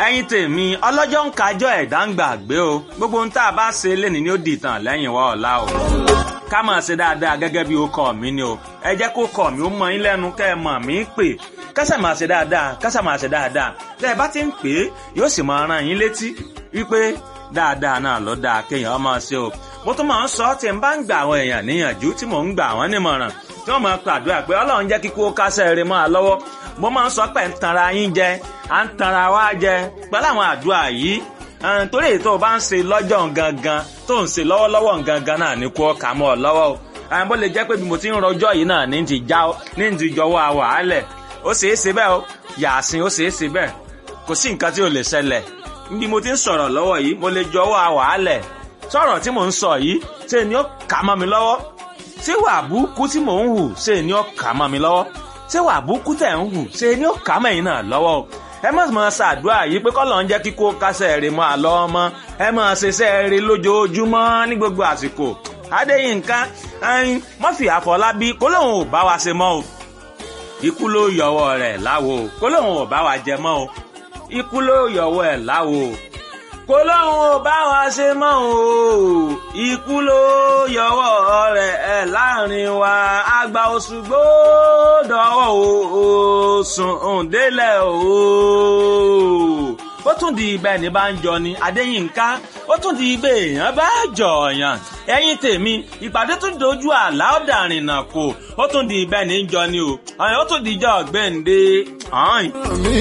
ẹ̀yin tèmi ọlọ́jọ́ ń kájọ́ ẹ̀dá ń gbàgbé o gbogbo ohun tá a bá ṣe lénìí ni ó dìtàn lẹ́yìn wa ọ̀la o ká máa ṣe dáadáa gẹ́gẹ́ bí ó kọ́ mi ni o ẹ jẹ́ kó kọ́ mi ó mọ yín lẹ́nu kẹ́ ẹ mọ̀ mí pè kásà máa ṣe dáadáa kásà máa ṣe dáadáa tẹ́ ẹ bá ti ń pè é yóò sì máa rán yín létí wípé dáadáa náà ló dáa kéèyàn máa ṣe o mo tún máa ń sọ tí n bá ń gbà àwọn èèyàn níyànjú tí mò ń gbà wọ́n nímọ̀ràn tí wọ́n máa pàdúrà pé ọlọ́run jẹ́ kíkó kásẹ̀ rẹ̀ máa lọ́wọ́ mo máa ń sọ pé ń tanra yín jẹ à ń tanra wá jẹ pẹ̀lú àwọn àdúrà yìí torí èyí tó o bá ń ṣe lọ́jọ́ gangan tó ń ṣe lọ́wọ́lọ́wọ́ gangan náà ní kó kà mọ́ ọ lọ́wọ́ o àwọn bó lè jẹ́ pé bí mo ti ń rọjọ́ yìí náà ní ti já ní ti jọwọ́ àwàálẹ̀ ó ṣeé ṣe bẹ́ẹ̀ o yàásìn ó ṣeé ṣe bẹ́ẹ̀ kò sí nǹkan tí ò lè ṣẹlẹ̀ bí mo ti ń sọ̀rọ̀ lọ́wọ́ yìí mo lè jọwọ́ àwàálẹ̀ sọ̀rọ̀ tí mò ń sọ yìí ṣe ni ó kà mọ́ mi lọ́wọ́ ṣé wà búkú tí mò ń hù ṣe ni ó kà mọ́ mi lọ́wọ́ ṣé wà búkú tẹ̀ ń hù ṣe ni ó kà mẹ́yìn náà lọ́wọ́ o ẹ má máa ṣàdúrà yìí pé kọ́ ló ń jẹ́ kíkó kásẹ̀ rè mọ́ àlọ́ ọmọ ẹ máa ṣiṣẹ́ rè lójoojúmọ́ ní gbogbo àsìkò Adéyínká ẹyin Murphy Àfọlábí kó lóun ò bá wa ṣe mọ́ o ikú ló yọwọ́ rẹ̀ láwo kó lóun ò bá wa jẹ mọ́ o ikú ló yọwọ́ ẹ̀ láwo kó lóun ò bá wa ṣe mọ́ o ikú ló yọwọ́ rẹ̀ ẹ̀ láàrin wa àgbà Òṣùgbó dọ̀wọ́ o sùn òǹdélẹ̀ o ó tún di ibẹ̀ ní bá ń jọ ni Adéyínká ó tún di ibẹ̀ èèyàn bá jọ̀ọ̀yàn ẹ̀yin tèmi ìpàdé tún dojú àlá ọ̀dàrìn náà kò ó tún di ibẹ̀ ní jọ ni o ó tún di ìjọ ọ̀gbẹ́ǹde. mi